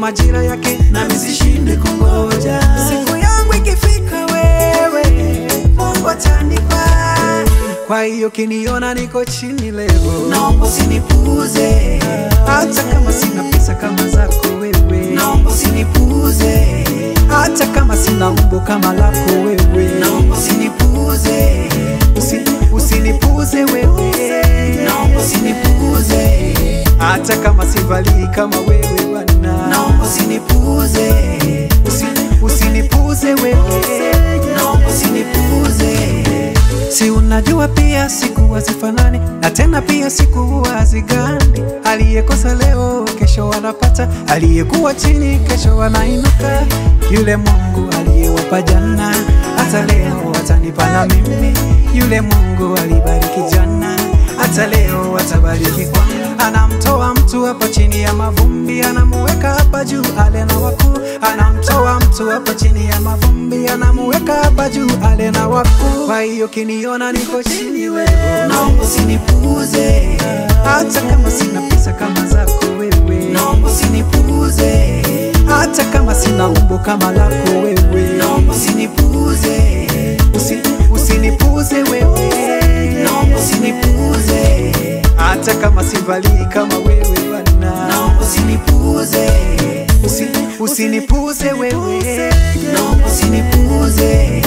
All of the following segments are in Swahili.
majira yake, nami sishinde kungoja. siku yangu ikifika, wewe Mungu atanipa. Kwa hiyo kiniona niko chini leo, Naomba usinipuuze, hata kama sina pesa kama zako wewe, naomba usinipuuze, hata kama sina umbo kama lako wewe, naomba usinipuuze, Usi, usinipuze wewe, naomba usinipuuze, hata kama sivalii kama wewe Bwana, naomba usinipuuze, Usi, usinipuze wewe, naomba usinipuuze. si unajua pia siku hazifanani na tena pia siku huwa hazigandi. Aliyekosa leo kesho wanapata, aliyekuwa chini kesho wanainuka. Yule Mungu aliyewapa jana hata leo atanipa na mimi. Yule Mungu alibariki jana hata leo atabariki kwangu. Anamtoa mtu hapa chini ya mavumbi, anamuweka hapa juu, ale na wakuu. Anamtoa mtu hapa chini ya mavumbi, anamuweka hapa juu, ale na wakuu. Kwa hiyo kiniona niko chini wewe, Naomba usinipuuze, hata kama sina pesa kama zako wewe, naomba usinipuuze, hata kama sina umbo kama lako wewe, naomba usinipuuze, Usi, usinipuze wewe, naomba usinipuuze, hata kama sivalii kama wewe Bwana, naomba usinipuuze, Usi, usinipuze wewe, naomba usinipuuze.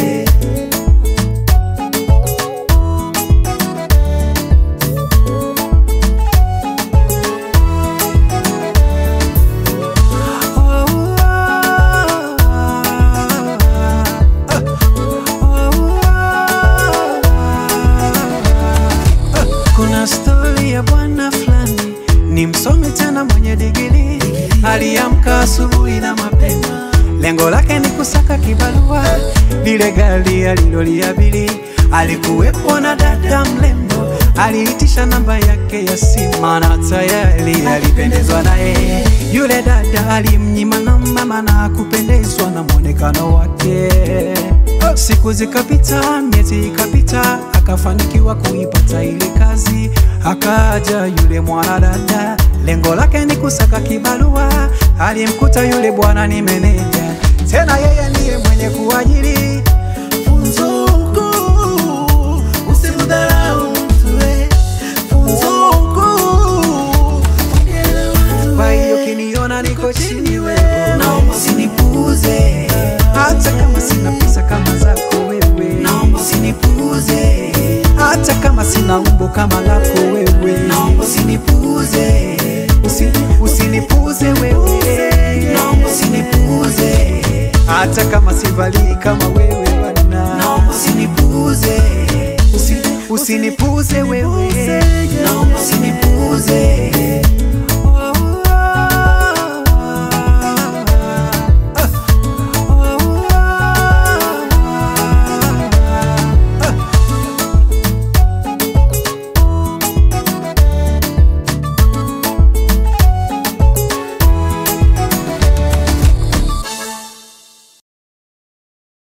Kuna stori ya bwana fulani, ni msomi tena mwenye digiri. Aliamka asubuhi na mapema, lengo lake ni kusaka kibarua. Lile gari aliloliabiri, alikuwepo na dada mrembo, aliitisha namba yake ya simu na tayari alipendezwa naye. Yule dada alimnyima namba, maana kupendezwa na mwonekano wake. Siku zikapita, miezi ikapita, akafanikiwa kuipata ile kazi. Akaja yule mwanadada, lengo lake ni kusaka kibarua. Alimkuta yule bwana ni meneja, tena yeye ndiye mwenye kuajiri. Funzo kuu, usimdharau mtu we. Funzo kuu, ongea Kwa hiyo kiniona niko chini wewe, naomba usinipuuze, hata kama sina pesa kama zako wewe, naomba usinipuuze, hata kama sina umbo kama lako wewe, naomba usinipuuze, Usi, usinipuze wewe, naomba usinipuuze, hata kama sivalii kama wewe Bwana, naomba usinipuuze, Usi, usinipuze wewe, naomba usinipuuze.